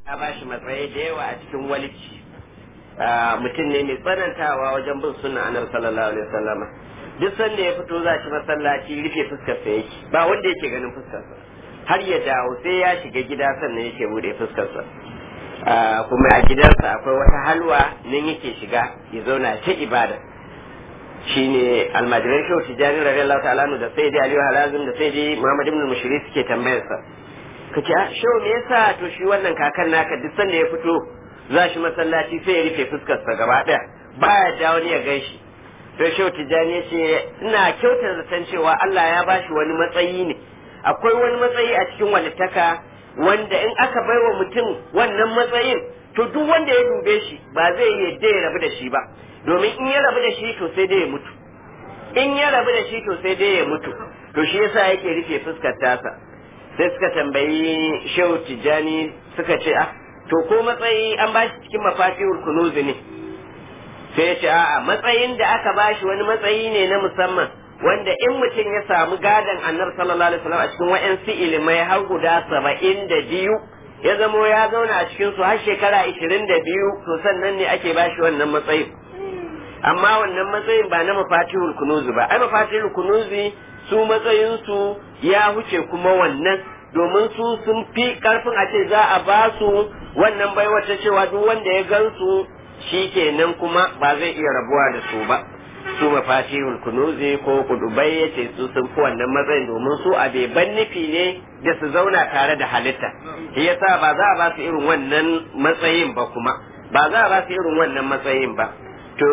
ya ba shi matsayi da yawa a cikin walici mutum ne mai tsanantawa wajen bin sunna annabi sallallahu alaihi wasallama duk sanda ya fito za shi masallaci rufe fuskar sa yake ba wanda yake ganin fuskar sa har ya dawo sai ya shiga gida sannan yake bude fuskar sa kuma a gidansa akwai wata halwa nan yake shiga ya zauna ta ibada shine almajiran shehu tijjani radiyallahu ta'ala da sayyidi aliyu halazim da sayyidi muhammad ibn mushiri suke tambayar sa kace a shehu me yasa to shi wannan kakan naka duk sanda ya fito za shi masallaci sai ya rufe fuskar sa gaba daya baya ja wani ya gaishe to shehu tijjani ya ce ina kyautar zaton cewa Allah ya bashi wani matsayi ne akwai wani matsayi a cikin walittaka wanda in aka baiwa mutum wannan matsayin to duk wanda ya dube shi ba zai yadda ya rabu da shi ba domin in ya rabu da shi to sai dai ya mutu in ya rabu da shi to sai dai ya mutu to shi yasa yake rufe fuskar tasa sai suka tambayi shehu tijjani suka ce ah to ko matsayi an bashi cikin mafatihul kunuzi ne sai ya ce a'a matsayin da aka bashi wani matsayi ne na musamman wanda in mutum ya samu gadon annabi sallallahu alaihi wasallam a cikin wa'ansu ilimai har guda saba'in da biyu ya zamo ya zauna a cikin su har shekara ishirin da biyu to sannan ne ake bashi wannan matsayin amma wannan matsayin ba na mafatihul kunuzi ba ai mafatihul kunuzi su matsayin su ya huce kuma wannan domin su sun fi karfin a ce za a ba su wannan bai wata cewa duk wanda ya gansu shi kenan kuma ba zai iya rabuwa da su ba su mafatihul kunuzi ko kudubai ya ce su sun fi wannan matsayin domin su a beban nufi ne da su zauna tare da halitta shi yasa ba za a ba su irin wannan matsayin ba kuma ba za a ba su irin wannan matsayin ba to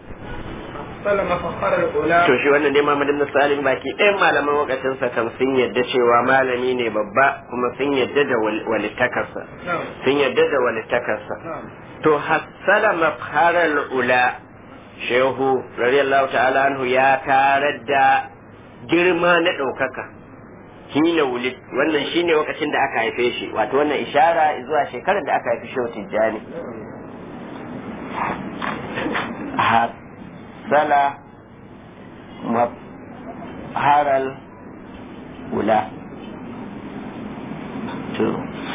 to shi wannan dai Muhammad ibn Salim baki ɗayan malaman wakacin sa kan sun yadda cewa malami ne babba kuma sun yadda da walittakarsa sun yadda da walittakarsa to hassala mafharal ula shehu radiyallahu ta'ala anhu ya tarar da girma na ɗaukaka hina wulid wannan shine lokacin da aka haife shi wato wannan ishara zuwa shekarar da aka haifi shehu tijjani hassala mafharal ula to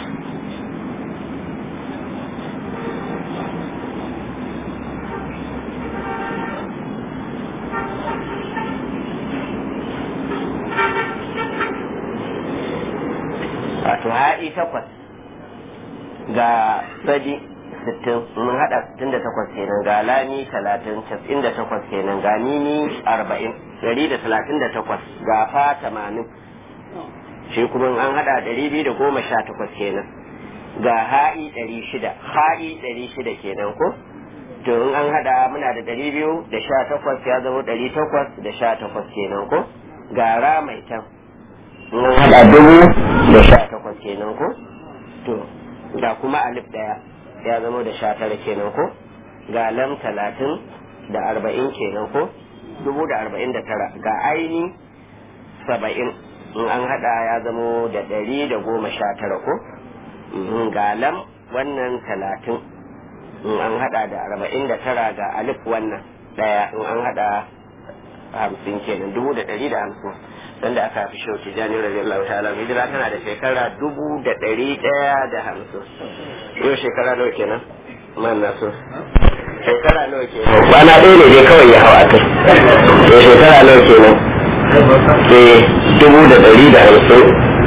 wato haɗi takwas ga sadi sittin mun haɗa sittin da takwas kenan ga lami talatin casa'in da takwas kenan ga nini arba'in ɗari da talatin da takwas ga fa tamanin shi kuma an haɗa ɗari biyu da goma sha takwas kenan ga ha'i ɗari shida ha'i ɗari shida kenan ko to in an haɗa muna da ɗari biyu da sha takwas ya zama ɗari takwas da sha takwas kenan ko ga ra mai can mun haɗa dubu da sha takwas kenan ko to ga kuma alif ɗaya ya zama da sha tara kenan ko ga lam talatin da arba'in kenan ko dubu da arba'in da tara ga aini saba'in in an haɗa ya zama da ɗari da goma sha tara ko ga lam wannan talatin in an haɗa da arba'in da tara ga alif wannan ɗaya in an haɗa hamsin kenan dubu da ɗari da hamsin wanda aka fi shauki jani radiyallahu ta'ala hijira tana da shekara dubu da ɗari ɗaya da hamsin yau shekara nawa kenan man na so shekara nawa kenan kwana ɗaya ne dai kawai ya hawa kai yau shekara nawa kenan eh dubu da ɗari da hamsin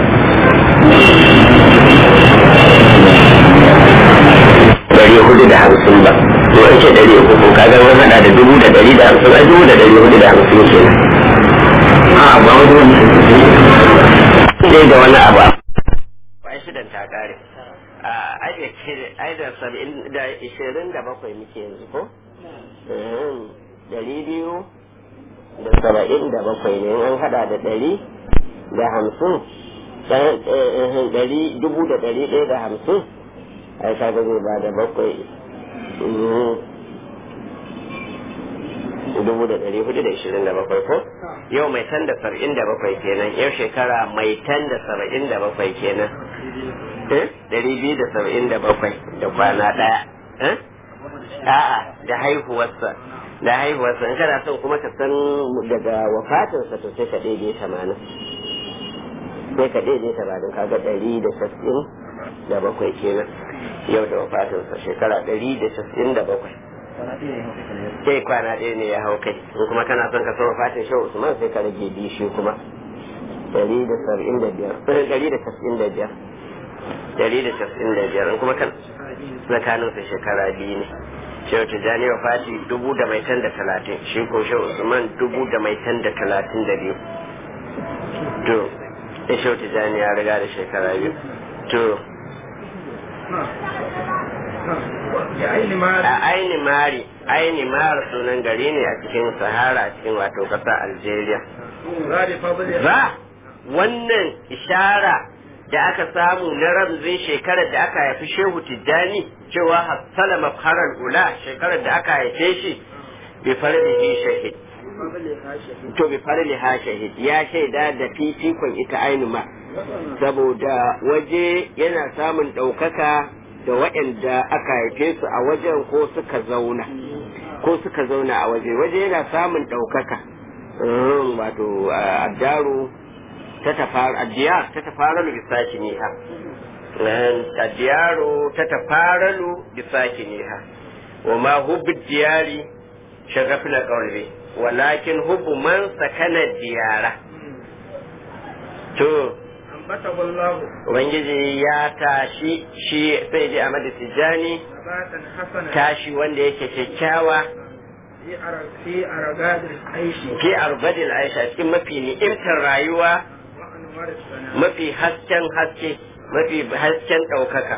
ɗari hudu da hamsin ba to an ce ɗari uku ko kaga wani hada da dubu da ɗari da hamsin a dubu da ɗari hudu da hamsin kenan a ba wani wani dai da wani abu ai shidan ta kare a ai da saba'in da ishirin da bakwai muke yanzu ko dari biyu da saba'in da bakwai ne an hada da dari da hamsin dari dubu da dari ɗaya da hamsin ai kaga zai ba da bakwai dubu da ɗari hudu da ishirin da bakwai ko yau mai tan da saba'in da bakwai kenan yau shekara mai tan da saba'in da bakwai kenan ɗari biyu da saba'in da bakwai da kwana ɗaya a'a da haihuwarsa da haihuwarsa in kana son kuma ka san daga wafatinsa to sai ka ɗaiɗe tamanin sai ka ɗaiɗe tamanin kaga ɗari da saba'in da bakwai kenan yau da wafatinsa shekara ɗari da casa'in da bakwai sai kwana ɗaya ne ya hau kai in kuma kana son ka san wafatin shehu usman sai ka rage biyu shi kuma ɗari da saba'in da biyar ɗari da casa'in da biyar ɗari da casa'in da biyar in kuma kan tsakaninsa shekara biyu ne shehu tijjani wa fati dubu da mai tan da talatin shi ko shehu usman dubu da mai tan da talatin da biyu to da shehu tijjani ya riga da shekara biyu to a aini mari aini mari sunan gari ne a cikin sahara a cikin wato ƙasa algeria ba wannan ishara da aka samu na ramzin shekarar da aka haifi shehu tijjani cewa hassala mafharar ula shekarar da aka haife shi bi farlihi shahid to bi farliha shahid ya shaida da fifikon ita ainu ma saboda waje yana samun ɗaukaka da waɗanda aka haife su a wajen ko suka zauna ko suka zauna a waje waje yana samun ɗaukaka wato addaru ta tafara addiyar ta tafaralu bisakiniha addiyaru ta tafaralu bisakiniha wa ma hubbu diyari shagafna qawli walakin hubbu man sakana diyara to Ubangiji ya tashi shi sai ji Ahmadu Tijjani tashi wanda yake kyakkyawa fi argadil aisha cikin mafi ni'imtar rayuwa mafi hasken haske mafi hasken ɗaukaka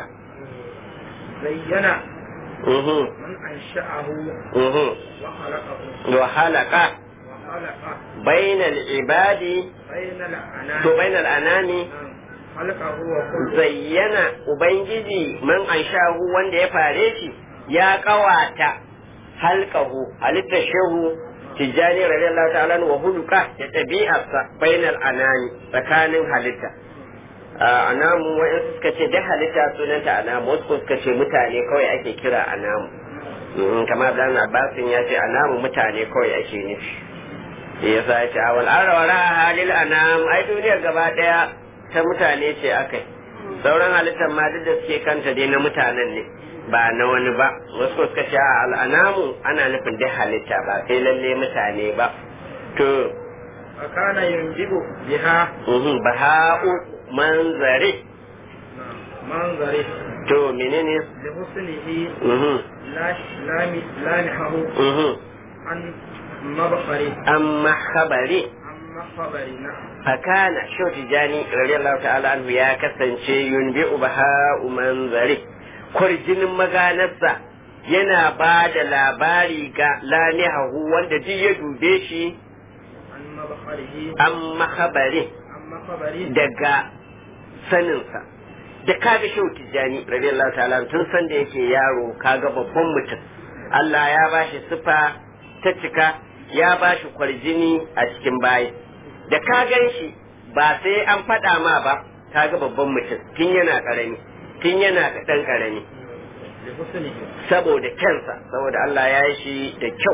zayyana Mhm, man ansha'ahu mhm. wa khalaqahu wa halaka wa khalaqa bainal ibadi bayna al-anami to bainal anami khalaqahu wa kullu zayyana ubangiji man anshahu wanda ya fare shi ya kawata halkahu halittar shehu tijjani radiyallahu ta'ala wa huluka da ɗabi'arsa bainal anani tsakanin halitta a anamu wa'in suka ce da halitta sunanta anamu wasu suka ce mutane kawai ake kira anamu Mhm, kamar dan abbasin ya ce anamu mutane kawai ake nufi ya sa ya ce a wal arawara halil anam ai duniyar gaba daya ta mutane ce akai sauran halittar ma duk da suke kanta dai na mutanen ne ba na wani ba wasu suka ce a al'anamu ana nufin dai halitta ba sai lalle mutane ba to akana yunjibu biha mhm, baha'u manzari manzari to menene li husnihi mhm, la lami lamihahu mhm. an mabkhari amma khabari amma khabari na fakana shau tijani radiyallahu ta'ala anhu ya kasance yunbi baha'u manzari kwarjinin maganarsa yana ba da labari ga lamihahu wanda duk ya dube shi an mabkharihi an mahabari amma khabari daga saninsa da kaga shau tijani radiyallahu ta'ala anhu, tun san da yake yaro kaga babban mutum Allah ya bashi sifa ta cika ya bashi kwarjini a cikin bayi da ka gan shi ba sai an faɗa ma ba kaga babban mutum tun yana ƙarami tun yana ɗan ƙarami li husnihi saboda kansa saboda Allah ya yi shi da kyau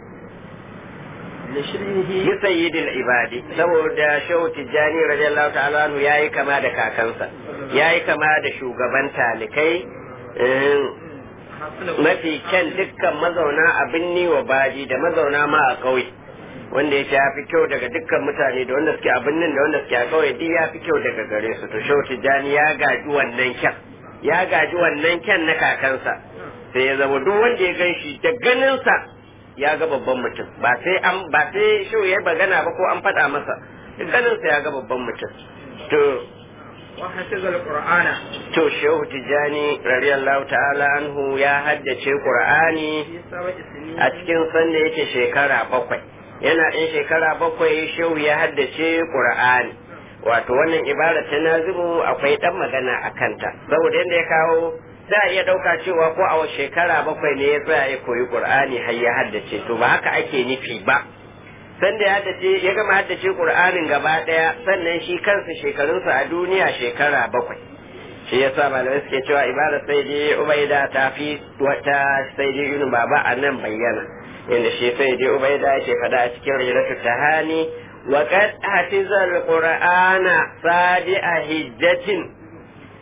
li shirhihi yi sayyidil ibadi saboda shehu tijjani radiyallahu ta'ala anhu yayi kama da kakansa yayi kama da shugaban talikai eh, hasna mafi kyan dukkan mazauna a binni wa baji da mazauna ma a ƙauye wanda yake ya fi kyau daga dukkan mutane da wanda suke a binnin da wanda suke a ƙauye duk ya fi kyau daga gare su to shehu tijjani ya gaji wannan kyan ya gaji wannan kyan na kakansa sai ya zama duk wanda ya gan shi da ganinsa ya ga babban mutum ba sai an ba sai shehu ya bagana ba ko an faɗa masa da ganinsa ya ga babban mutum to wa hafiza al-qur'ana to shehu tijjani radiyallahu ta'ala anhu ya haddace qur'ani fi sab'i sinin a cikin sanda yake shekara bakwai yana ɗin shekara bakwai shehu ya haddace qur'ani wato wannan ibara ta nazimu akwai ɗan magana a kanta saboda yadda ya kawo za a iya ɗauka cewa ko a wace shekara bakwai ne ya tsaya ya koyi qur'ani har ya haddace to ba haka ake nufi ba sanda ya haddace ya gama haddace qur'anin gaba ɗaya sannan shi kansa shekarunsa a duniya shekara bakwai shi yasa malamai suke cewa ibada sai dai ubaida ta fi wata sai dai yunus baba a nan bayyana inda shi sai dai ubaida yake faɗa a cikin riratu tahani wa qad hafiza alqur'ana sadi'a hijjatin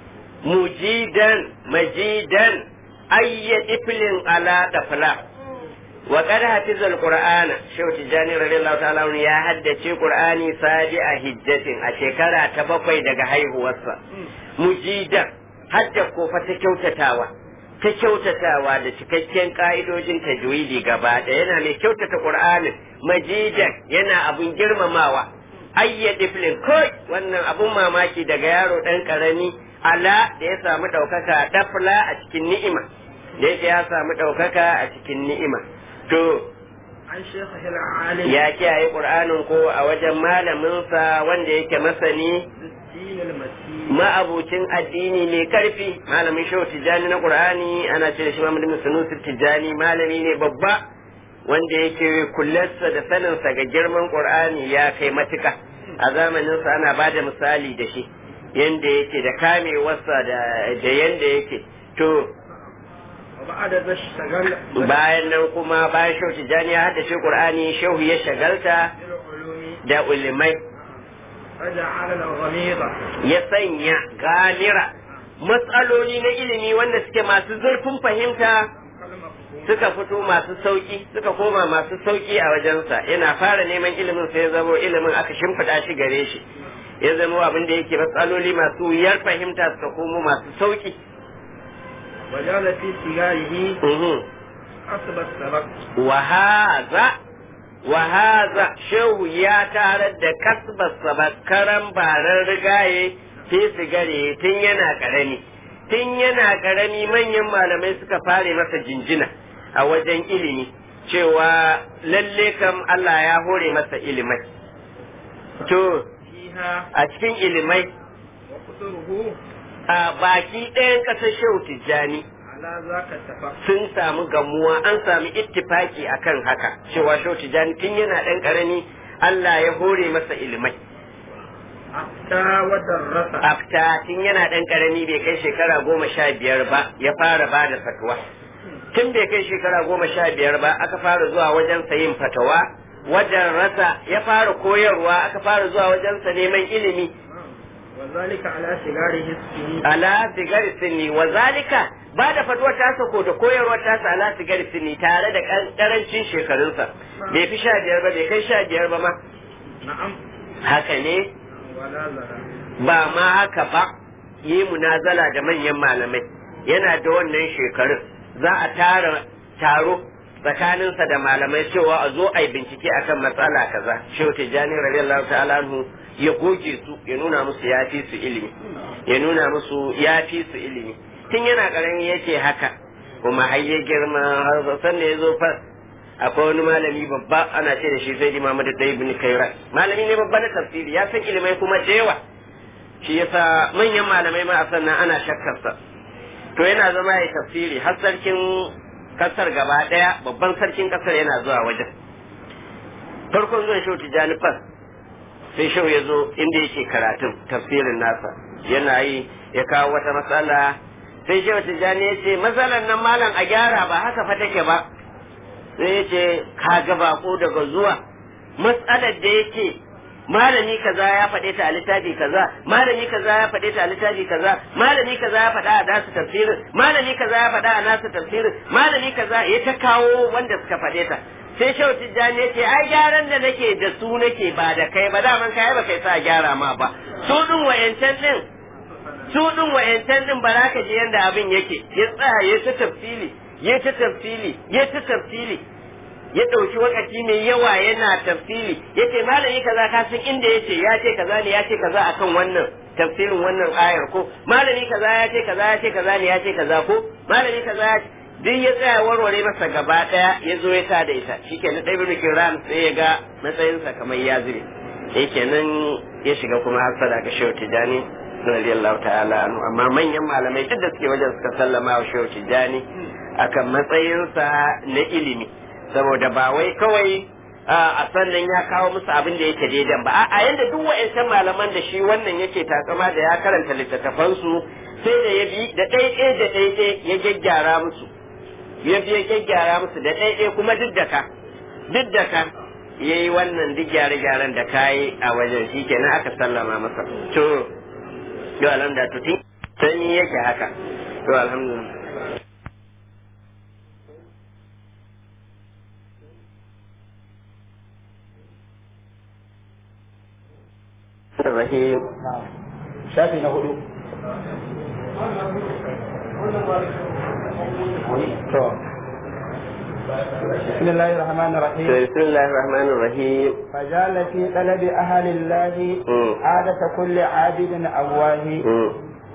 mujidan majidan ayya iflin ala dafla wa qad hafiza alqur'ana shehu tijani radiyallahu ta'ala anhu ya haddace qur'ani sadi a hijjatin a shekara ta bakwai daga haihuwarsa mujidan hadda ko fa ta kyautatawa ta kyautatawa da cikakken ka'idojin tajwidi gaba da yana mai kyautata qur'anin majidan yana abun girmamawa ayya diflin kai wannan abun mamaki daga yaro dan karami ala da ya samu daukaka dafla a cikin ni'ima da yake ya samu daukaka a cikin ni'ima to عن شيخه العالم ya kiyaye qur'anin ko a wajen malaminsa wanda yake masani الدين المسيح ma'abucin addini mai karfi malamin shehu tijjani na qur'ani ana ce da shi Muhammad bin Sanusi tijjani malami ne babba wanda yake kullarsa da saninsa ga girman qur'ani ya kai matuka a zamaninsa ana ba da misali da shi yanda yake da kamewarsa da da yanda yake to وبعد ذا اشتغل bayan nan kuma bayan shehu tijjani ya haddace qur'ani shehu ya shagalta بالعلوم da ulimai فجعل الغميضة ya sanya galira matsaloli na ilimi wanda suke masu zurfin fahimta كالمفهوم suka fito masu sauki suka koma masu sauki a wajensa yana fara neman ilimin sai ya zamo ilimin aka shimfiɗa shi gare shi ya zamo abin da yake matsaloli masu wuyar fahimta suka komo masu sauki وجعل في سجاره Mhm. حسب السبق wahaza wahaza shehu ya tarar da kasbarsa bakaran baran rigaye fi sigare tun yana karami tun yana karami manyan malamai suka fare masa jinjina a wajen ilimi cewa lalle kam Allah ya hore masa ilimai to فيها a cikin ilimai وقصره a baki ɗayan ƙasar shehu tijjani على ذاك اتفق sun samu gamuwa an sami ittifaki akan haka cewa shehu tijjani tun yana ɗan ƙarami Allah ya hore masa ilimai أفتى ودرس afta tun yana ɗan ƙarami bai kai shekara goma sha biyar ba ya fara ba da fatawa tun bai kai shekara goma sha biyar ba aka fara zuwa wajen yin fatawa wajen rasa ya fara koyarwa aka fara zuwa wajensa neman ilimi وذلك على سجاره السنين ala sigari sinni wa zalika ba da fatuwar tasa ko da koyarwar tasa ala sigari sinni tare da karancin shekarunsa bai fi sha biyar ba bai kai sha biyar ba ma نعم haka ne ولا زرع ba ma haka ba yi munazala da manyan malamai yana da wannan shekarun za a tara taro tsakaninsa da malamai cewa a zo a yi bincike akan matsala kaza shehu tijjani radiyallahu ta'ala anhu ya goge su ya nuna musu ya fi su ilimi ya nuna musu ya fi su ilimi tun yana karami yake haka kuma har ya girma har san da ya zo fa akwai wani malami babba ana ce da shi sai imamu da dai ibn kairat malami ne babba na tafsiri ya san ilimai kuma da yawa shi yasa manyan malamai ma a sannan ana shakkarsa to yana zama ya tafsiri har sarkin kasar gaba daya babban sarkin kasar yana zuwa wajen farkon zuwan shehu tijjani fas sai shehu ya zo inda yake karatun tafsirin nasa yana yi ya kawo wata matsala sai shehu tijjani ya ce matsalar nan malam a gyara ba haka fa take ba sai ya ce ka ga bako daga zuwa matsalar da yake malami kaza ya faɗe ta a littafi kaza malami kaza ya faɗe ta a littafi kaza malami kaza ya faɗa a nasu tafsirin malami kaza ya faɗa a nasu tafsirin malami kaza ya ta kawo wanda suka faɗe ta sai shau tijjani ya ce ai gyaran da nake da su nake ba da kai ba daman kai ba kai sa gyara ma ba su din wayancan din su din wayancan din ba za ka ji yanda abin yake ya tsaya ya ta tafsili ya ta tafsili ya ta tafsili ya ɗauki wakati mai yawa yana tafsiri yace malami kaza ka san inda yace ya ce kaza ne ya ce kaza akan wannan tafsirin wannan ayar ko malami kaza ya ce kaza ya ce kaza ne ya ce kaza ko malami kaza ya ce duk ya tsaya warware masa gaba daya ya zo ya ta da ita shikenan dai bin kiran sai ya ga matsayinsa kamar ya zube yake nan ya shiga kuma hasada ga shehu tijani radiyallahu ta'ala anhu amma manyan malamai duk da suke wajen suka sallama wa shehu tijani akan matsayinsa na ilimi saboda ba wai kawai a sannan ya kawo musu abin da yake daidan ba a yanda duk wa'ancan malaman da shi wannan yake takama da ya karanta littattafansu sai da ya bi da ɗaiɗai da ɗaiɗai ya gyaggyara musu ya bi ya gyaggyara musu da ɗaiɗai kuma duk da ka duk da ka ya yi wannan duk gyare-gyaren da ka yi a wajen shi kenan aka sallama masa to yau alam da tuti sanyi yake haka to alhamdulillah الرحيم shafi na hudu to بسم الله الرحمن الرحيم بسم الله الرحمن الرحيم فجعل في طلب أهل الله مم. عادة كل عابد أواه مم.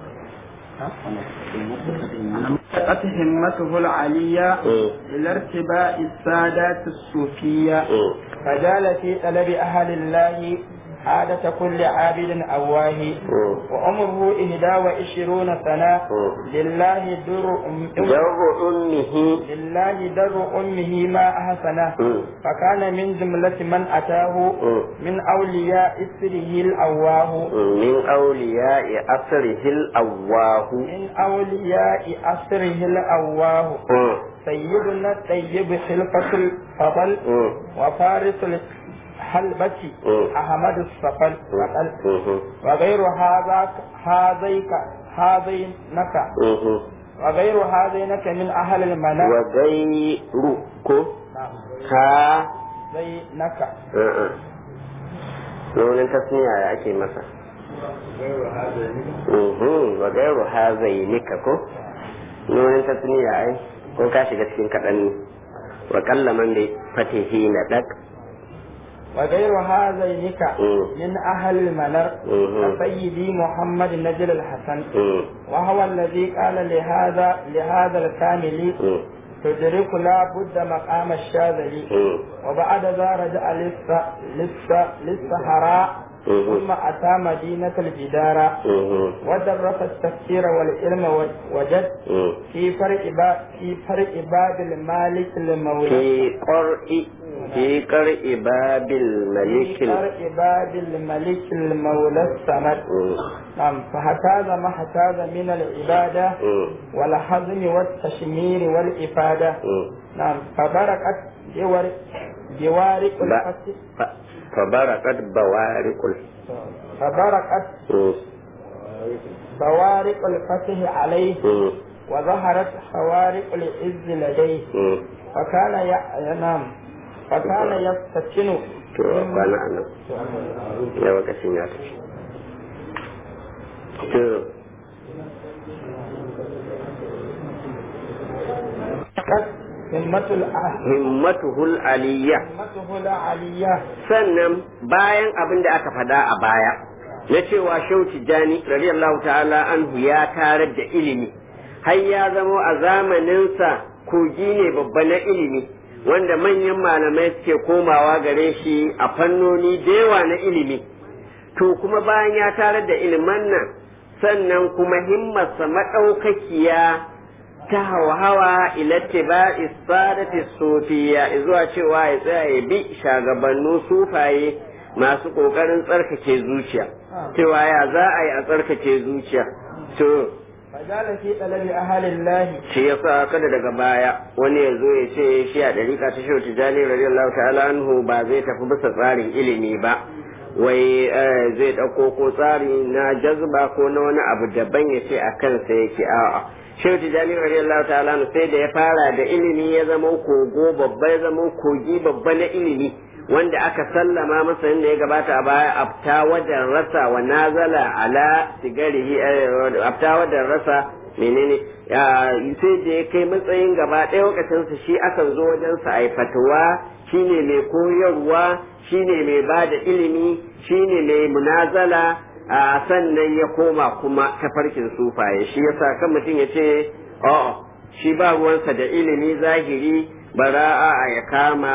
قد همته العلية مم. إلى ارتباء السادات الصوفية مم. فجعل في طلب أهل الله عادة كل عابد أواه مم. وعمره إهدى وعشرون سنة مم. لله در أم جر أمه لله در أمه ما أحسنه مم. فكان من جملة من أتاه مم. من أولياء إسره الأواه من أولياء أسره الأواه من أولياء أسره الأواه مم. سيدنا الطيب خلفة الفضل مم. وفارس الحلبة مم. أحمد الصفل فقل مم. وغير هذا هذيك هذينك مم. وغير هذينك من أهل المنام وغيركم نعم ها زينك a'a. Nunin tasniya ya ake masa. Mhm, wa gairu hazainika ko? Nunin tasniya ai, ko ka shiga cikin kaɗan ne. Wa kalla man bi fatihi na ɗak. وغير هذينك مم. من أهل المنر مم. كسيدي محمد نجل الحسن Mhm, وهو الذي قال لهذا لهذا الكامل mhm, تدرك لا بد مقام الشاذلي mhm, وبعد ذا رجع للس- للس- للسهراء مم. ثم أتى مدينة الجدارة mhm, ودرس التفسير والعلم و- وجد mhm. في فرق باب في فرق باب المالك المولى Fi ƙar'i, fi ƙar'i babil في malikin. فرق باب الملك المولى الصمد Mhm, نعم فهتاز ما احتاز من العبادة mhm, والحزم والتشمير والإفادة mhm. نعم فبركت جوار جوارق Ba- الفتح fa- Fabarakat bawarikul. فبركت Mhm, بوارق الفتح عليه mhm, وظهرت خوارق العز لديه mhm. فكان ينام فكان يفتتن to kwana a nan ya lokacin ya tafi to همة الأهل himmatuhul aliyya همته العلية sannan bayan abin da aka fada a baya na cewa shehu tijjani radiyallahu ta'ala anhu ya tarar da ilimi har ya zamo a zamaninsa kogi ne babba na ilimi wanda manyan malamai suke komawa gare shi a fannoni da yawa na ilimi to kuma bayan ya tarar da iliman nan sannan kuma himmarsa maɗaukakiya ta hawa ila tiba'i sadati sufiya zuwa cewa ya tsaya ya bi shagabannu sufaye masu kokarin tsarkake zuciya cewa ya za a yi a tsarkake zuciya to فجعل في طلب أهل الله shi yasa kada daga baya wani ya zo ya ce shi a dariƙa ta shehu tijjani radiyallahu ta'ala anhu ba zai tafi bisa tsarin ilimi ba wai eh, zai ɗauko ko tsari na jazba ko na wani abu daban ya ce a kansa yake a'a shehu tijjani radiyallahu ta'ala anhu sai da ya fara da ilimi ya zama kogo babba ya zama kogi babba na ilimi wanda aka sallama masa yadda ya gabata a baya afta wajen rasa wa nazala ala sigarihi eh, afta wajen rasa menene ya sai da ya kai matsayin gaba ɗaya lokacinsa shi akan zo wajensa a yi fatuwa shine mai koyarwa shine mai ba da ilimi shine mai munazala a sannan ya koma kuma tafarkin sufaye shi yasa kan mutum ya ce a'a shi ba ruwansa da ilimi zahiri bara a ya kama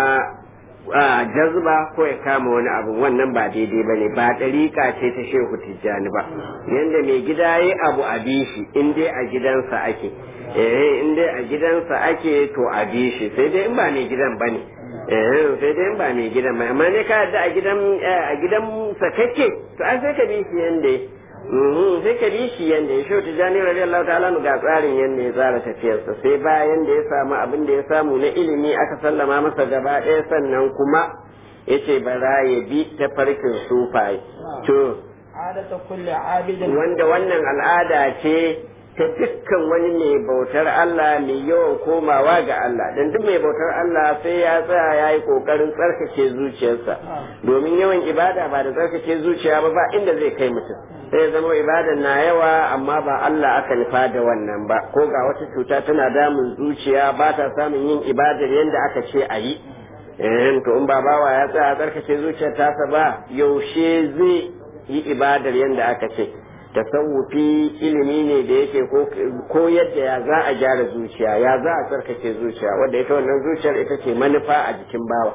a jazba ko ya kama wani abu wannan ba daidai ba ne ba ɗariƙa ce ta shehu tijjani ba yadda mai gida ya abu a bi shi in dai a gidansa ake eh in dai a gidansa ake to a bi shi sai dai in ba mai gidan ba ne eh sai dai in ba mai gidan ba amma ne ka yadda a gidan a gidan sa kake to an sai ka bi shi yanda Mhm, sai ka bi shi yanda ya shehu tijjani radiyallahu ta'ala ga tsarin yanda ya tsara tafiyarsa sai bayan da ya samu abin da ya samu na ilimi aka sallama masa gaba ɗaya sannan kuma yace bara ya bi ta farkin sufaye to عادة كل عابد wanda wannan al'ada ce ta dukkan wani mai bautar Allah mai yawan komawa ga Allah dan duk mai bautar Allah sai ya tsaya ya yi kokarin tsarkake zuciyarsa domin yawan ibada ba da tsarkake zuciya ba ba inda zai kai mutum sai ya zama ibadan na yawa amma ba Allah aka nufa da wannan ba ko ga wata cuta tana damun zuciya ba ta samun yin ibadar yadda aka ce a yi eh to in ba bawa ya tsaya tsarkake zuciyar tasa ba yaushe zai yi ibadar yadda aka ce tasawufi ilimi ne da yake ko yadda ya za a gyara zuciya ya za a tsarkake zuciya wadda ita wannan zuciyar ita ce manufa a jikin bawa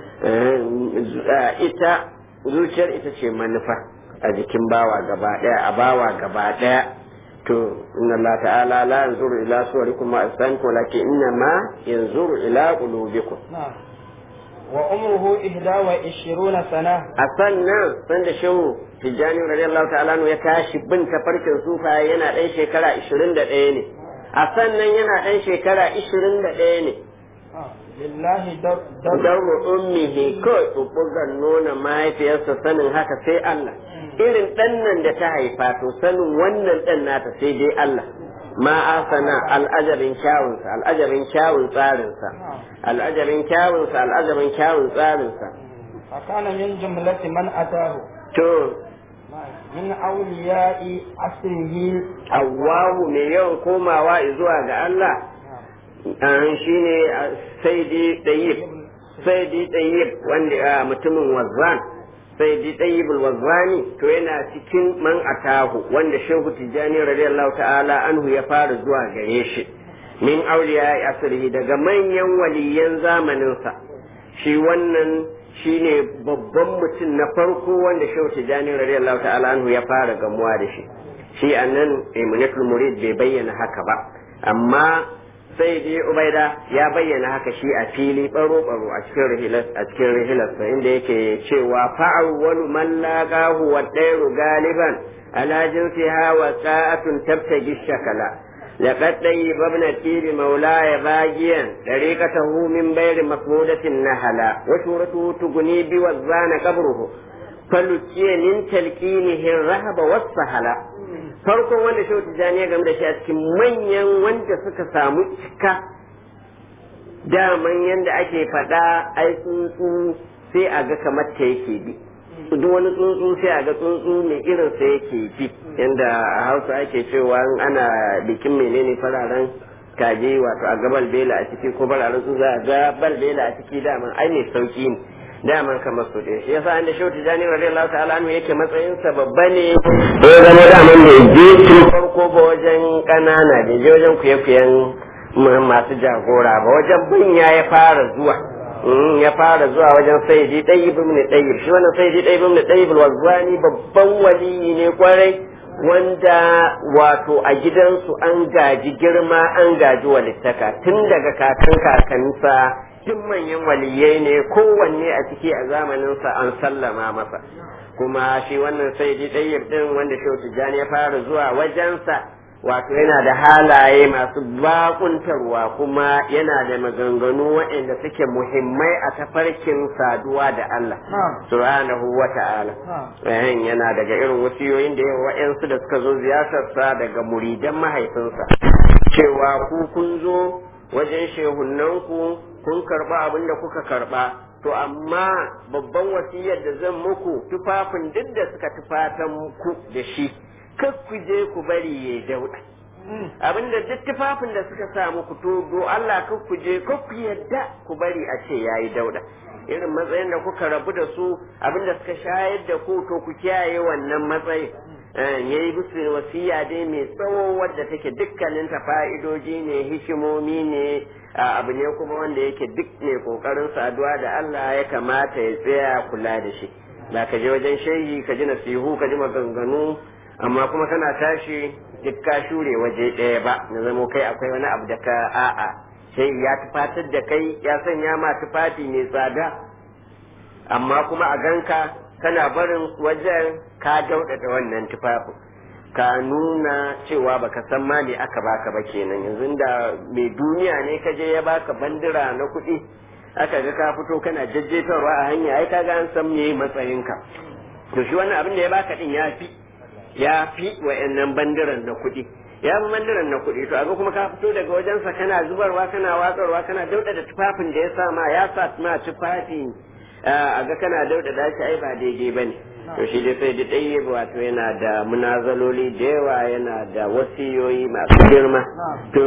ita zuciyar ita ce manufa a jikin bawa gaba daya a bawa gaba daya to inna Allah ta'ala la yanzuru ila suwarikum wa asanikum walakin inna ma yanzuru ila qulubikum wa umruhu ihda wa ishiruna sana a sannan sanda shehu tijjani radiyallahu ta'ala ya tashi bin tafarkin sufaye yana ɗan shekara 21 ne a sannan yana ɗan shekara 21 ne lillahi dauro ummihi kawai bugan nuna mahaifiyarsa sanin haka sai Allah irin ɗan nan da ta haifa to sanin wannan ɗan nata sai dai Allah ma asana al'ajabin kyawunsa al'ajabin kyawun tsarinsa al'ajabin kyawunsa al'ajabin kyawun tsarinsa fakana min jumlati man atahu to min awliya'i asrihi Allahu mai yawan komawa zuwa ga Allah an shine saidi tayyib saidi tayyib wanda mutumin wazzan saidi tayyib wazzani to yana cikin man atahu wanda shehu tijani radiyallahu ta'ala anhu ya fara zuwa gare shi min auliya asrihi daga manyan waliyan zamaninsa shi wannan shine babban mutum na farko wanda shehu tijani radiyallahu ta'ala anhu ya fara gamuwa da shi shi annan imunatul murid bai bayyana haka ba amma sai dai ubaida ya bayyana haka shi a fili baro baro a cikin rihilas a cikin rihilas inda yake cewa fa'awwalu man laqahu wa dairu galiban ala jinsiha wa sa'atun tabtagi shakala لقد طيب ابن التير مولاي باجيا طريقته من بير مفمودة نهلا وشورته تغني بوزان قبره فلكي من تلقينه الرهب والسهلا farkon wanda shehu tijjani ya game da shi a cikin manyan wanda suka samu cika daman yadda ake faɗa ai tsuntsu sai a ga kamar ta yake bi duk wani tsuntsu sai a ga tsuntsu mai irin sa yake bi yadda a hausa ake cewa ana bikin menene fararen kaje wato a ga balbela a ciki ko fararen su za a ga balbela a ciki daman ai mai sauki ne daman kamar su ɗaya shi yasa inda shehu tijjani radiyallahu ta'ala anhu yake matsayin sa babba ne ya zama daman bai je tun farko ba wajen ƙanana bai je wajen kuye-kuyen masu jagora ba wajen manya ya fara zuwa ya fara zuwa wajen sayyidi ɗayyib ibn ɗayyib shi wannan sayyidi ɗayyib ibn ɗayyib wazwani babban waliyi ne kwarai wanda wato a gidansu an gaji girma an gaji walittaka tun daga kakan kakansa duk manyan waliyai ne kowanne a ciki a zamaninsa an sallama masa kuma shi wannan sayyidi ɗayyib ɗin wanda shehu tijjani ya fara zuwa wajensa wato yana da halaye masu bakuntarwa kuma yana da maganganu waɗanda suke muhimmai a tafarkin saduwa da Allah subhanahu wa ta'ala eh yana daga irin wasiyoyin da yawa waɗansu da suka zo ziyartarsa daga muridan mahaifinsa cewa ku kun zo wajen shehunnanku kun karba abin da kuka karba to amma babban wasiyar da zan muku tufafin duk da suka tufatan muku da shi kar ku je ku bari ya dauda abinda duk tufafin da suka sa muku to do Allah kar ku je kar ku yadda ku bari a ce yayi dauda irin matsayin da kuka rabu da su abinda suka shayar da ku to ku kiyaye wannan matsayin yayi musu wasiya dai mai tsawo wadda take dukkanin ta fa'idoji ne hikimomi ne abu ne kuma wanda yake duk ne kokarin saduwa da Allah ya kamata ya tsaya kula da shi ba ka je wajen shehi ka ji nasihu ka ji maganganu amma kuma kana tashi duk ka shure waje ɗaya ba na zamo kai akwai wani abu da ka a'a sai ya tufatar da kai ya sanya ma tufafi mai tsada amma kuma a ganka kana barin wajen ka daudada wannan tufafin ka nuna cewa baka san ma me aka baka ba kenan yanzu da mai duniya ne ka je ya baka bandira na kuɗi aka ga ka fito kana jajjetarwa a hanya ai kaga an san me matsayinka to shi wannan abin da ya baka din ya fi ya fi wa'annan bandiran na kuɗi ya fi bandiran na kuɗi to aga kuma ka fito daga wajensa kana zubarwa kana watsarwa kana dauɗa da tufafin da ya sa ma ya sa ma tufafi a ga kana dauɗa da shi ai ba daidai bane to shi dai sai da ɗaya wato yana da munazaloli da yawa yana da wasiyoyi masu girma to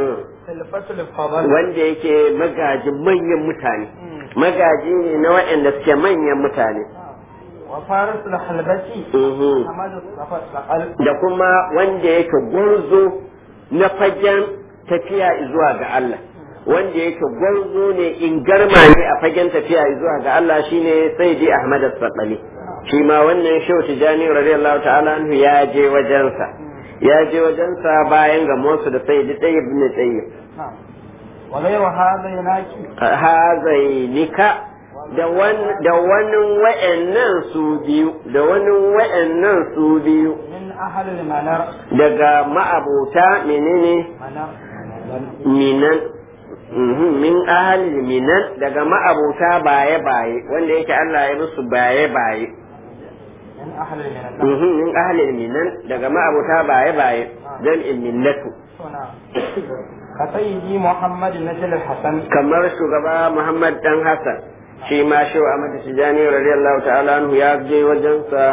wanda yake magajin manyan mutane magaji ne na waɗanda suke manyan mutane وفارس الحلبسي Mhm. حمد الصقل da kuma wanda yake gwarzo na fagen tafiya zuwa ga Allah wanda yake gwarzo ne in garma ne a fagen tafiya zuwa ga Allah shine Sayyidi Ahmad As-Saqali shi ma wannan Shehu Tijani radiyallahu ta'ala anhu ya je wajensa ya je wajensa bayan ga Musa da Sayyidi Tayyib ibn Tayyib نعم وغير هذا يناكي hazainika da wani da wani wa'annan su biyu da wani wa'annan su biyu من أهل المنار daga ma'abota menene منار minan Mhm, min ahli minan daga ma'abota baye baye wanda yake Allah ya musu baye baye من أهل المنار Mhm, min ahli minan daga ma'abota baye baye dan minnatu نعم كسيدي محمد نجل الحسن kamar shugaba Muhammad dan Hassan shi ma shi Ahmad Tijani radiyallahu ta'ala anhu ya je wajensa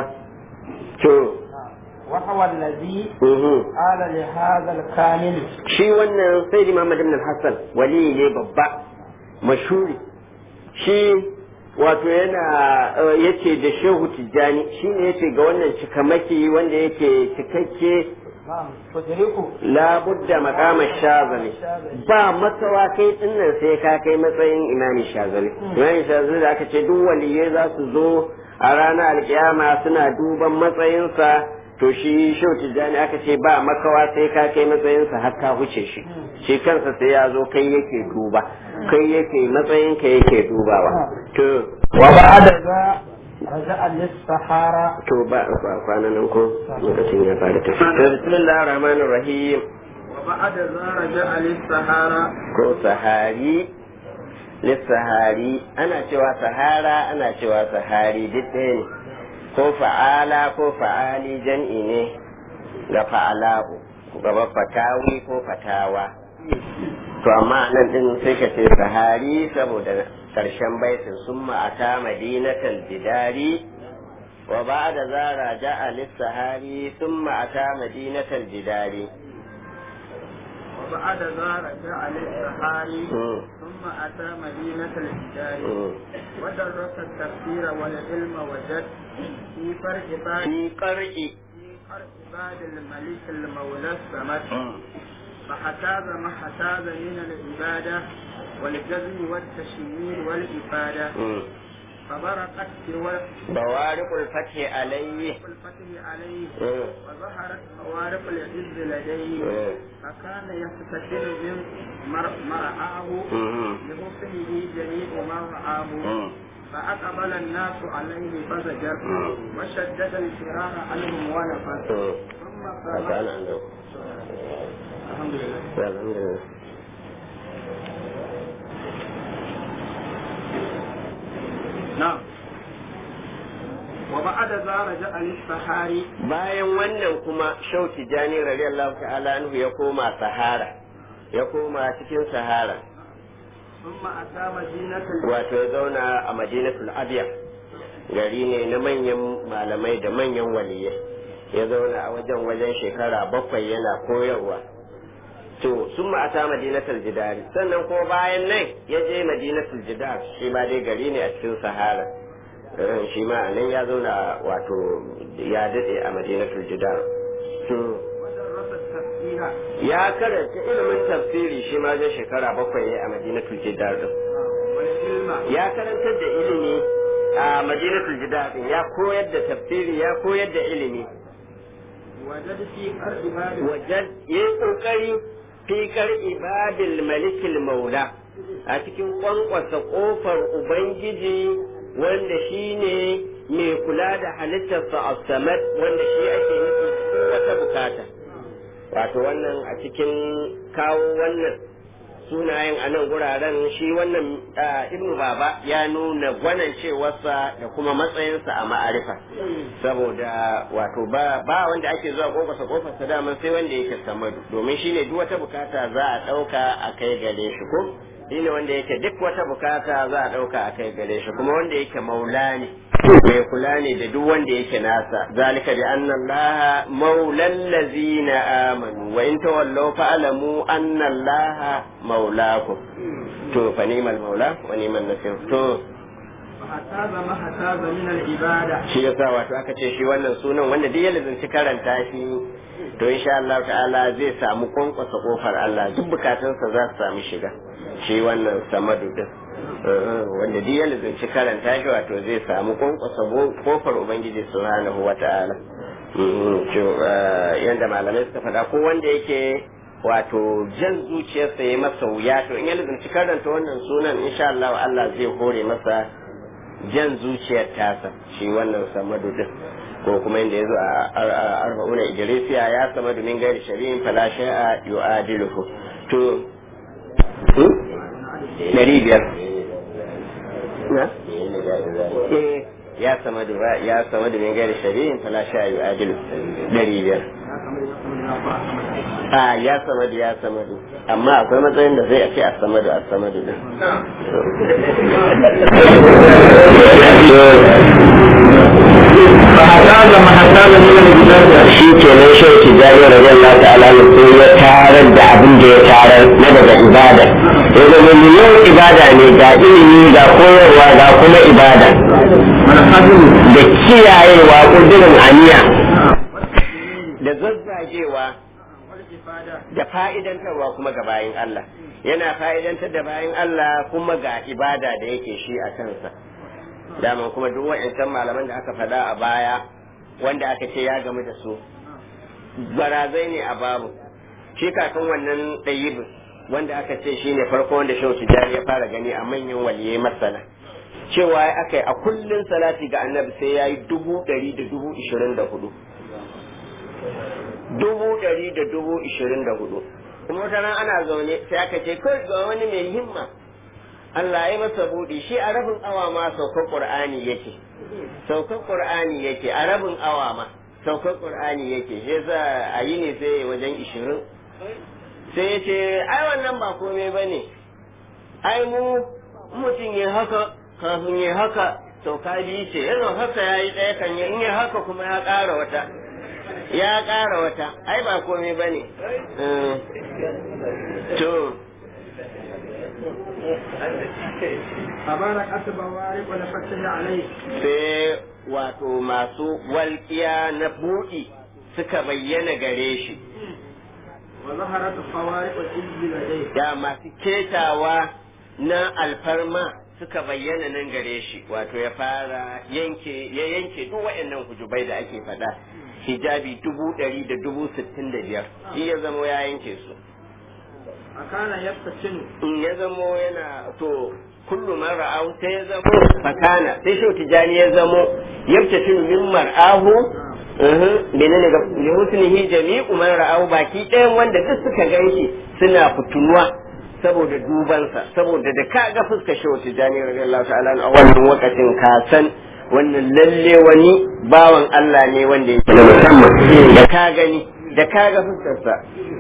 to نعم. وهو الذي mhm. قال لهذا الكامل shi wannan Sayyidi Muhammad ibn Hassan wali ne babba mashuri shi wato yana eh, yace da Shehu Tijjani shi ne yace ga wannan cikamaki wanda yake cikakke نعم تدركه labudda makama shazali ba matsawa kai dinnan sai ka kai matsayin imami shazali imami shazali da aka ce duk waliyai za su zo a ranar alkiyama suna duban matsayinsa to shi shau tijjani aka ce ba makawa sai ka kai matsayinsa har ka huce shi shi kansa sai ya zo kai yake duba kai yake matsayinka yake dubawa to وبعد ذا رجع للصحارى to ba ba kwanan nan ko lokacin ya fara tafi to bismillahir rahmanir rahim وبعد ذا رجع للصحارى ko sahari lissahari ana cewa sahara ana cewa sahari duk ɗaya ne ko fa'ala ko fa'ali jan'i ne ga fa'ala'u gaba fatawi ko fatawa to amma nan din sai ka ce sahari saboda karshen baitin sun ma'ata madinatal bidari wa ba da zara ja'a lissahari sun ma'ata madinatal bidari وبعد ذا رجع للصحاري Mm, ثم أتى مدينة الحجاز mm. ودرس التفسير والعلم وجد في فرق بعد في قرء في فرق بعد الملك المولى الصمد فحتاز ما حتاز من العبادة والجزم والتشمير والإفادة فبرقت في ورق بوارق الفتح عليه الفتح عليه مم. وظهرت خوارق العز لديه مم. فكان يفتتن من مر- مرعاه مم. لحسنه جميع ما رآه مم. فأقبل الناس عليه فزجر مم. وشدد الفرار عنهم ونفر مم. ثم هذا قال أنا عنده. الحمد لله الحمد لله. نعم وبعد ذا رجع للصحاري bayan wannan kuma shauki jani radiyallahu ta'ala anhu ya koma sahara ya koma cikin sahara ثم أتى مدينة wato ya zauna a madinatul abiya gari ne na manyan malamai da manyan waliyai ya zauna a wajen wajen shekara bakwai yana koyarwa to sun ma'ata madinatul jidari sannan ko bayan nan ya je madinatul jidar shi ma dai gari ne a cikin sahara Eh, shi ma a nan ya zauna wato ya daɗe a madinatul jidar to ودرس التفسير ya karanta ilimin tafsiri shi ma zai shekara bakwai ne a madinatul jidar din والعلم ya karantar da ilimi a madinatul jidar din ya koyar da tafsiri ya koyar da ilimi وجد في قرب باب wajen ya yi kokari fikar ibadil malikil maula a cikin kwankwasa kofar ubangiji wanda shi ne mai kula da halittarsa a samad wanda shi ake nufi cikin wata bukata wato wannan a cikin kawo wannan sunayen a nan guraren shi wannan ibnu baba ya nuna gwanan cewarsa da kuma matsayinsa a ma'arifa saboda wato ba ba wanda ake zuwa kofarsa kofarsa daman sai wanda yake samadu domin shine duk wata bukata za a ɗauka a kai gare shi ko shine wanda yake duk wata bukata za a ɗauka a kai gare shi kuma wanda yake maula ne mai kula ne da duk wanda yake nasa zalika bi anna allaha maulal ladzina amanu wa in tawallaw fa'lamu anna allaha maulakum to fa ni'mal maula wa ni'mal nasir to hataza ma hataza min al-ibada shi yasa wato aka ce shi wannan sunan wanda duk ya lazanci karanta shi to insha Allah ta'ala zai samu kwankwasa kofar Allah duk bukatunsa za su samu shiga shi wannan samadu din wanda duk ya lazanci karanta shi wato zai samu kwankwasa kofar ubangiji subhanahu wa ta'ala yanda malamai suka faɗa ko wanda yake wato jan zuciyarsa ya masa wuya to in ya lazanci karanta wannan sunan insha Allah Allah zai hore masa jan zuciyar tasa shi wannan samadu din ko kuma inda yazo a arba'una idrisiya ya samadu min gairi shari'in fala shay'a yu'adiluhu to dari biyar na ya samadu ya samadu min gairi shari'in fala shay'a yu'adilu dari biyar a ya samadu ya samadu amma akwai matsayin da zai ce a samadu a samadu din shi ke nan shi ke jari rajin Allah ta'ala ne ko ya tarar da abin da ya tarar na daga ibada ya zama miliyan ibada ne ga ilimi ga koyarwa ga kuma ibada da kiyayewa kudurin aniya da zazzagewa da fa'idantarwa kuma ga bayan Allah yana fa'idantar da bayan Allah kuma ga ibada da yake shi a kansa daman kuma duk wa'ancan malaman da aka faɗa a baya wanda aka ce ya gamu da su barazai ne a babu shi kakan wannan ɗayibin wanda aka ce shi ne farko wanda shehu tijjani ya fara gani a manyan waliyai masana cewa aka yi a kullum salati ga annabi sai ya yi dubu ɗari da dubu ishirin da hudu dubu ɗari da dubu ishirin da hudu kuma wata ran ana zaune sai aka ce kai ga wani mai himma Allah ya masa buɗi shi a rabin awa ma saukar Qur'ani yake saukar Qur'ani yake a rabin awa ma saukar Qur'ani yake shi yasa a yi ne sai wajen ishirin sai ya ce ai wannan ba komai ba ne ai mu mutum ya haka kafin ya haka sauka biyu ce yanzu haka ya yi ɗaya kan in ya haka kuma ya ƙara wata ya ƙara wata ai ba komai ba ne to tabarak asbawari wa lafatin alai sai wato masu walƙiya na buɗi suka bayyana gare shi wa zaharat khawariq al-izzi ladai da masu ketawa na alfarma suka bayyana nan gare shi wato ya fara yanke ya yanke duk waɗannan hujubai da ake faɗa hijabi dubu ɗari da dubu sittin da biyar shi ya zamo ya yanke su akana yaftacin in ya zamo yana to kullu man ra'ahu sai ya zamo fakana sai shi tijani ya zamo yabtatin min mar'ahu menene ga li husnihi jami'u man ra'ahu baki ɗayan wanda duk suka ganshi suna fitunuwa saboda dubansa saboda da ka ga fuskar shi tijani radiyallahu ta'ala a wannan lokacin ka san wannan lalle wani bawan Allah ne wanda yake da musamman da ka gani da ka ga fuskarsa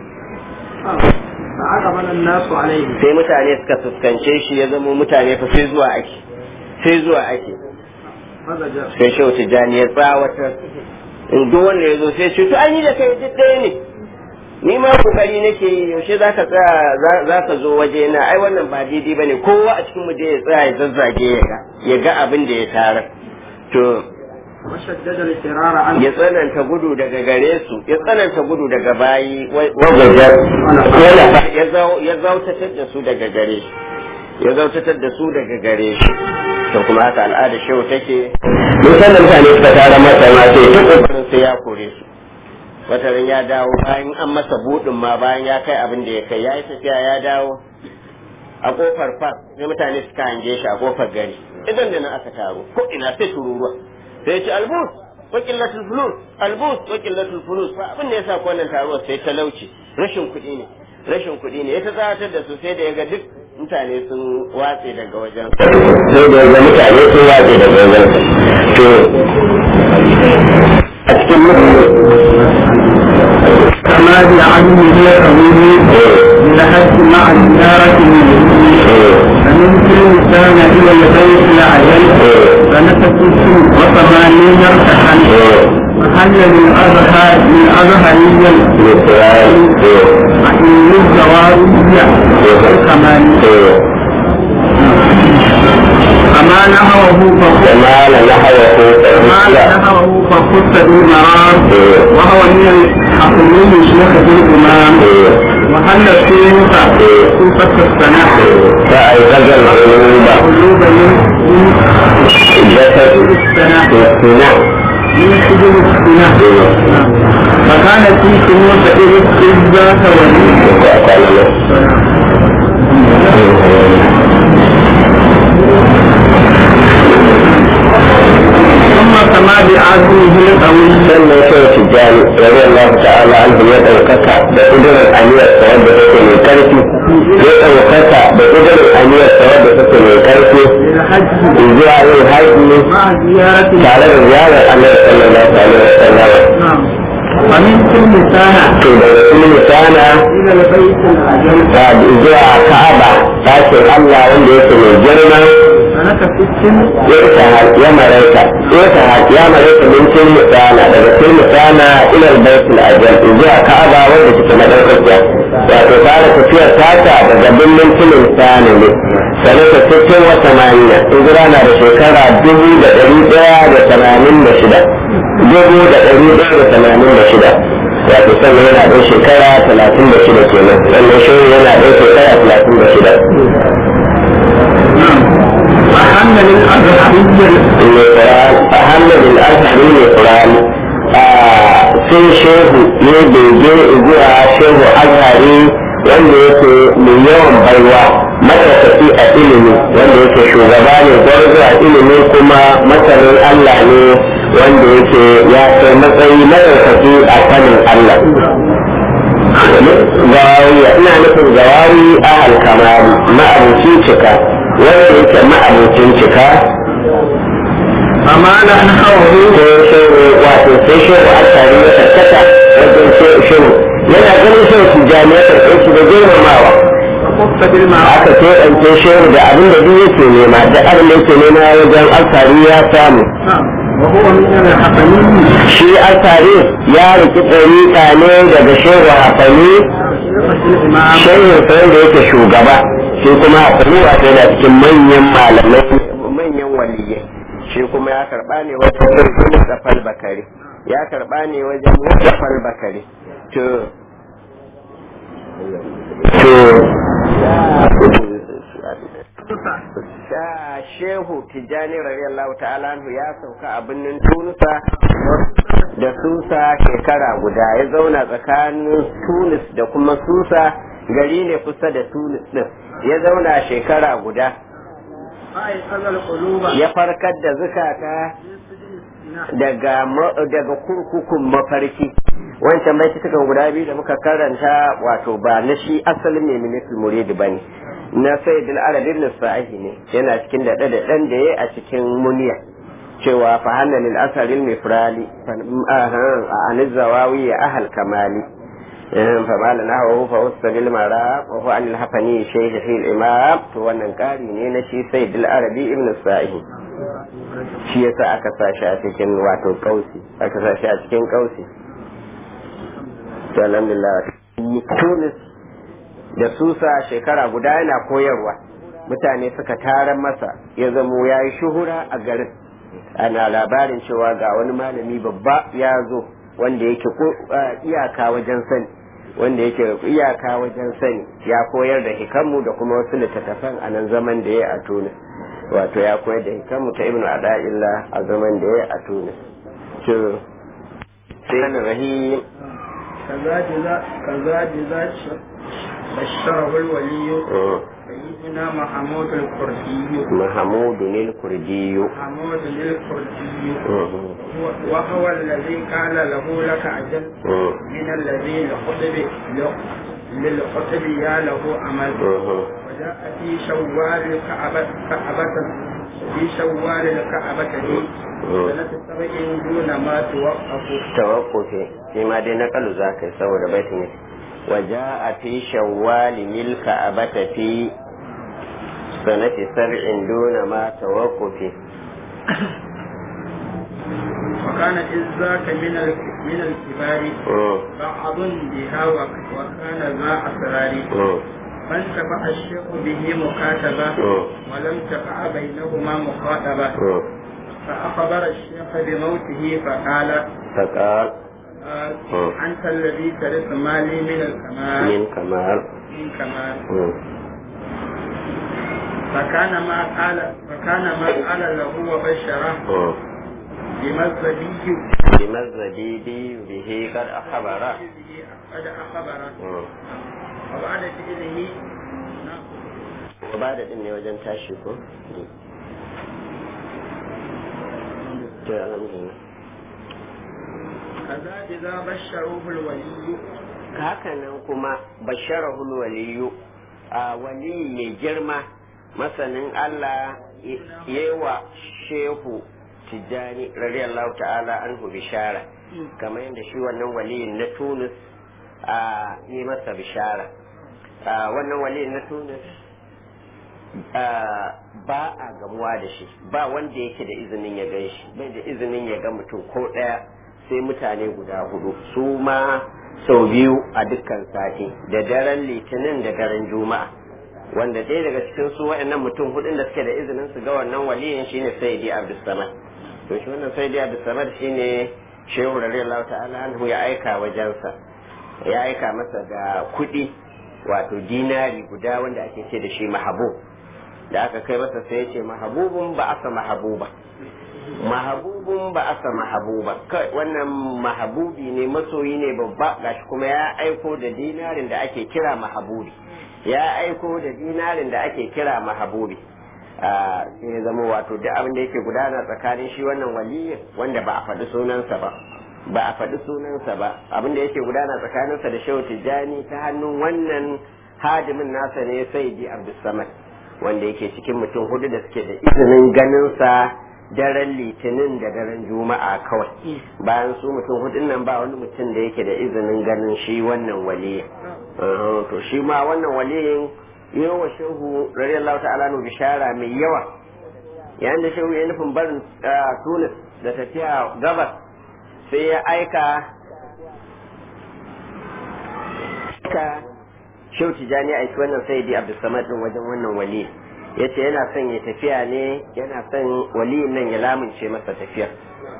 fa aqbala an-nasu alayhi sai mutane suka fuskance shi ya zama mutane fa sai zuwa ake sai zuwa ake fazaja sai shehu tijjani ya tsawatar in duk wanda ya zo sai ce to an yi da kai duk ɗaya ne ni ma kokari nake yi yaushe za ka tsaya za ka zo waje na ai wannan ba daidai bane kowa a cikin mu je ya tsaya ya zazzage ya ga ya ga abin da ya tarar to washaddada al-firara an ya tsananta gudu daga gare su ya tsananta gudu daga bayi wajajar ya zautatar da su daga gare shi ya zautatar da su daga gare shi to kuma haka al'ada shehu take musan da mutane suka tara masa ma sai ta kokarin sai ya kore su wata ran ya dawo bayan an masa budin ma bayan ya kai abin da ya kai ya yi tafiya ya dawo a kofar fa sai mutane suka hange shi a kofar gari idan da nan aka taro ko ina sai tururuwa sai ya ce albus wa qillatul fulus albus wa qillatul fulus fa abin da yasa ko wannan taruwar sai talauci rashin kuɗi ne rashin kuɗi ne ya ta tsawatar da su sai da ya ga duk mutane sun watse daga wajen sai da ya ga mutane sun watse daga wajen to a cikin كما بعلمه قوله لحد مع الزيارة منه فمن كل كان إلى البيت العجل فنفس وثمانين ارتحل محل من أظهر من أظهرية من الزوارية الكمال كما نهوه فخذ كما نحوه كما نهوه فخذ بالمرار وهو من الحكمين شيخ الإمام وهل الشيخ صفة السنة فأيقظ القلوب قلوب من جسد السنة السنة من حجر السنة فكان في كنوز إذ ذات ولي ثم كما بعزمه القوي sannan sai tijjani rabi Allah ta'ala an ya ɗaukaka da ƙudurin aniyarsa wadda take mai ƙarfi ya ɗaukaka da ƙudurin aniyarsa wadda take mai ƙarfi للحج zuwa yin haƙi مع زيارة tare da ziyarar annabi sallallahu alaihi wasallam نعم ومن كل سنة to daga kullu sana إلى البيت العجل da zuwa Ka'aba ɗakin Allah wanda yake mai girma سنة ست يرتهى يا مريكا يرتهى يا مريكا من كل مسانة daga كل مسانة إلى البيت الأجل zuwa Ka'aba wanda take madaukakiya wato fara tafiyar tata daga birnin kilin sani ne sanata sittin wa samaniya hijira na da shekara dubu da ɗari ɗaya da tamanin da shida dubu da ɗari ɗaya da tamanin da shida wato sannan yana ɗan shekara talatin da shida kenan sannan shi yana ɗan shekara talatin da shida وحمل الأزهرية القرآن أحمد الأزهري القرآن sai shehu ya bege zuwa shehu azhari wanda yake mai yawan baiwa matasafi a ilimi wanda yake shugaba ne gwarzo a ilimi kuma masanin Allah ne wanda yake ya kai matsayi matasafi a sanin Allah gawawiya ina nufin gawawi ahal kamari ma'abucin cika wanda yake ma'abucin cika فما نحوه sai shehu wato sai shehu alkari ya tattata wajen shehu yana ganin shehu tijjani ya karɓe shi da girmamawa وقف بالمعروف aka keɓance shehu da abin da duk yake nema da abin da yake nema wajen alkari ya samu وهو من الحقيقي shi alkari ya riki ɗariƙa ne daga shehu hafani الإمام shehu sai da yake shugaba shi kuma hafani wato yana cikin manyan malamai manyan waliyai shi kuma ya karɓa ne wajen Mustafa Bakari ya karɓa ne wajen Mustafa Bakari to to sha shehu tijjani radiyallahu ta'ala anhu ya sauka a birnin tunusa da susa shekara guda ya zauna tsakanin tunis da kuma susa gari ne kusa da tunis din ya zauna shekara guda أيقظ القلوب ya farkar da zukata daga ma- daga kurkukun mafarki wancan bai cikin guda biyu da muka karanta wato ba na shi asalin mai minisul muridi ba ne na sayyidul arabin nisfahi ne yana cikin daɗe da ɗan da ya a cikin muniya cewa fa hanna lil asalin mifrali a anizawawi ya ahal kamali fa mala na hawa fa usta bil mara wa hu anil hafani shaykh fil imam to wannan ƙari ne na shi sayyidul arabi ibn sa'i shi yasa aka sa shi a cikin wato kausi aka sa shi a cikin kausi to alhamdulillah tunis da susa shekara guda yana koyarwa mutane suka tara masa ya zamo ya yi shuhura a garin ana labarin cewa ga wani malami babba ya zo wanda yake ko iyaka wajen sani wanda yake iyaka wajen sani ya koyar da hikamu da kuma wasu littattafan a nan zaman da ya a tunis wato ya koyar da hikamu ta ibnu ada'illah a zaman da ya a tunis to sai rahim كذا جزاء كذا جزاء بشره الولي سيدنا محمود الكردي محمود الكردي محمود الكردي وهو الذي قال له لك أجل من الذي لخطب للقطب يا له عمل وجاء في شوال الكعبة كعبة في شوال الكعبة في سنة سبع دون ما توقف tawakkufi shi ma dai nakalu za ka yi saboda baitin ne waja a fi shawwali milka abata fi sanati sab'in duna ma tawakkufi وكان إذ ذاك من ال- من الكبار Mm, بعض بها وك- وكان ذا أسرار mm, فانتفع الشيخ به مكاتبة mm, ولم تقع بينهما مخاطبة mm. فأخبر الشيخ بموته فقال فقال قال مم. أنت الذي ترث مالي من الكمال من كمال من كمال Mm, فكان ما قال فكان ما قال له وبشره mm. بما الزبي بما الزبيدي به قد أخبر به قد أخبر Mm. وبعد فعله نعم. وبعد din ne wajen tashi ko? To, alhamdulillah. كذا إذا بشروه الولي hakanan kuma basharahul waliyu a wali mai girma masanin Allah yewa shehu tijjani radiyallahu ta'ala anhu bishara kamar yadda shi wannan waliyin na Tunis a yi masa bishara a wannan waliyin na Tunis a, ba a gamuwa da shi ba wanda yake da izinin ya gan shi bai da izinin ya ga mutum ko ɗaya sai mutane guda hudu su ma sau biyu a dukkan sati da daren litinin da daren juma'a wanda ɗaya daga cikin su waɗannan mutum hudun da suke da izinin su ga wannan waliyin shine sayyidi abdussamad to shi wannan sayyidi abdussamad shine shehu radiyallahu ta'ala anhu ya aika wajensa ya aika masa da kuɗi wato dinari guda wanda ake ce da shi mahabub da aka kai masa sai ya ce mahabubun ba asa mahabuba mahabubun ba asa mahabuba kai wannan mahabubi ne masoyi ne babba gashi kuma ya aiko da dinarin da ake kira mahabubi ya aiko da dinarin da ake kira mahabubi a sai ya zama wato duk abin da yake gudana tsakanin shi wannan waliyin wanda ba a faɗi sunansa ba ba a faɗi sunansa ba abin da yake gudana tsakaninsa da shehu tijjani ta hannun wannan hadimin nasa ne saidi abdulsamad wanda yake cikin mutum hudu da suke da izinin ganinsa daren litinin da daren juma'a kawai bayan su mutum hudun nan ba wani mutum da yake da izinin ganin shi wannan waliyin Uh, to shi ma wannan waliyin yawa shehu radiyallahu ta'ala nu bishara mai yawa yayin da shehu ya nufin barin uh, tunis da tafiya gabas sai ya aika ka shehu tijani aiki wannan sayyidi abdulsamad din wajen wannan wali ya ce yana son ya tafiya ne yana son waliyin nan ya lamince masa tafiya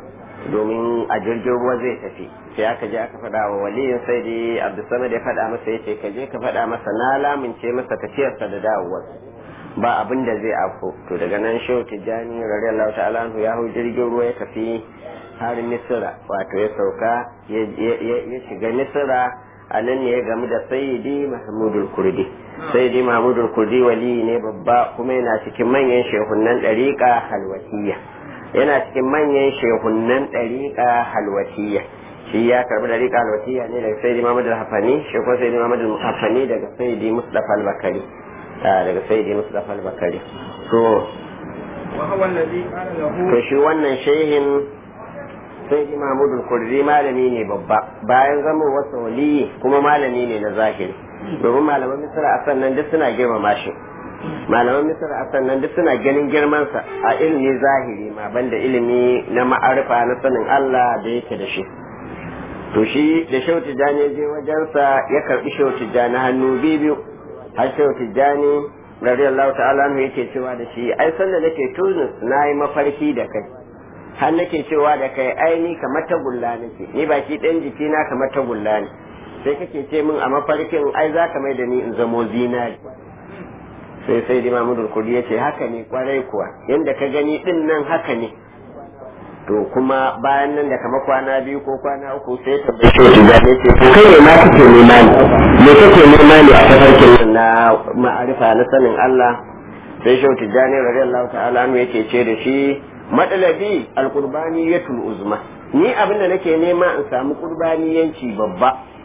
domin a jirgin ruwa zai tafi sai aka je aka faɗa wa waliyin sai dai abdulsamad ya faɗa masa ya ce ka je ka faɗa masa na lamince masa tafiyarsa da dawowar ba abin da zai afko to daga nan shehu tijjani radiyallahu ta'ala anhu ya hau jirgin ruwa ya tafi har misira wato ya sauka ya shiga misira a nan ne ya gamu da sayyidi mahmudul kurdi sayyidi mahmudul kurdi wali ne babba kuma yana cikin manyan shehunan ɗariƙa halwatiya yana cikin manyan shehunan ɗariƙa halwatiya shi ya karbi ɗariƙa halwatiya ne daga sayyidi mahmudul hafani shi ko sayyidi mahmudul hafani daga sayyidi mustafa al-bakari daga sayyidi mustafa al-bakari to وهو الذي قال له to shi wannan shehin sai ji mahmudul kurdi malami ne babba bayan zama wasa waliyi kuma malami ne na zahiri domin malaman misra a sannan duk suna girmama shi malaman misra a sannan duk suna ganin girmansa a ilimi zahiri ma banda ilimi na ma'arifa na sanin Allah da yake da shi to shi da shehu tijjani ya je wajensa ya karbi shehu tijjani hannu biyu har shehu tijjani radiyallahu ta'ala anhu yake cewa da shi ai sanda nake Tunis na yi mafarki da kai har nake cewa da kai ai ni kamar tagulla nake ni baki ɗan jiki na kamar tagulla ne sai kake ce min a mafarkin ai za ka mai da ni in zamo zinari sai sai di mamudul kudi ya ce haka ne kwarai kuwa yadda ka gani din nan haka ne to kuma bayan nan da kama kwana biyu ko kwana uku sai ta bai shi da ne ce kai ne ma kake nema ne me kake nema ne a tafarkin nan na ma'arifa na sanin Allah sai shi tijani radiyallahu ta'ala anhu yake ce da shi matsalabi alqurbani yatul uzma ni abinda nake nema in samu qurbaniyanci babba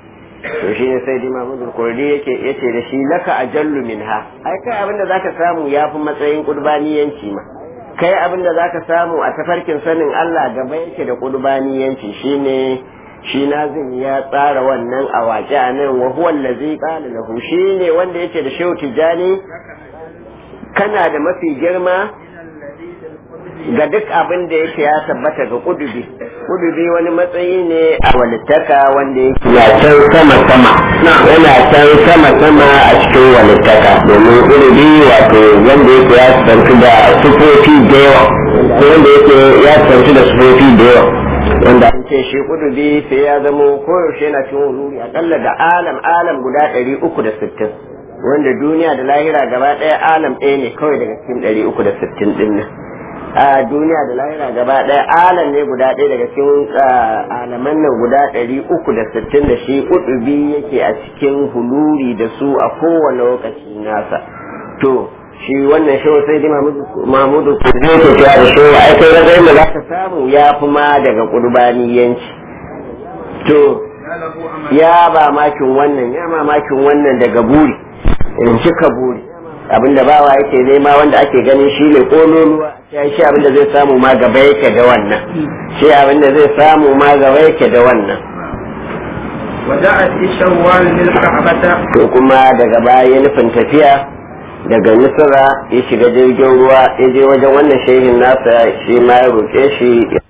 to shi ne sai dima mudur kurdi yake yace da shi laka ajallu minha ai kai abin da zaka samu yafi matsayin qurbaniyanci ma kai abin da zaka samu a tafarkin sanin Allah gaba yake da qurbaniyanci shine shi nazin ya tsara wannan a waƙe a nan wa huwa allazi qala lahu shine wanda yake da shehu tijani kana da mafi girma ga duk abin da yake ya tabbata ga kudubi kudubi wani matsayi ne a walittaka wanda yake ya can sama sama yana can sama sama a cikin walittaka domin kudubi wato wanda yake ya tsanci da sufofi da yawa ko wanda yake ya tsanci da sufofi da yawa wanda an ce shi kudubi sai ya zamo koyaushe yana cikin wururi akalla da alam alam guda ɗari uku da sittin wanda duniya da lahira gaba ɗaya alam ɗaya ne kawai daga cikin ɗari uku da sittin ɗin nan a duniya da lahira gaba ɗaya alam ne guda ɗaya daga cikin alaman nan guda ɗari uku da sittin da shi kudubi yake a cikin huluri da su a kowane lokaci nasa to shi wannan shi sai dai mamudu ku zai ke cewa da shi ai kai ragai da za ka samu ya fi ma daga qurbaniyanci to ya ba makin wannan ya mamakin wannan daga buri in cika buri abinda bawa yake nema wanda ake ganin shi ne kololuwa ya shi abinda zai samu ma gaba yake da wannan shi abinda zai samu ma gaba yake da wannan وجاءت في شوال للكعبة to kuma daga baya nufin tafiya daga misra ya shiga jirgin ruwa ya je wajen wannan shehin nasa shi ma ya roƙe shi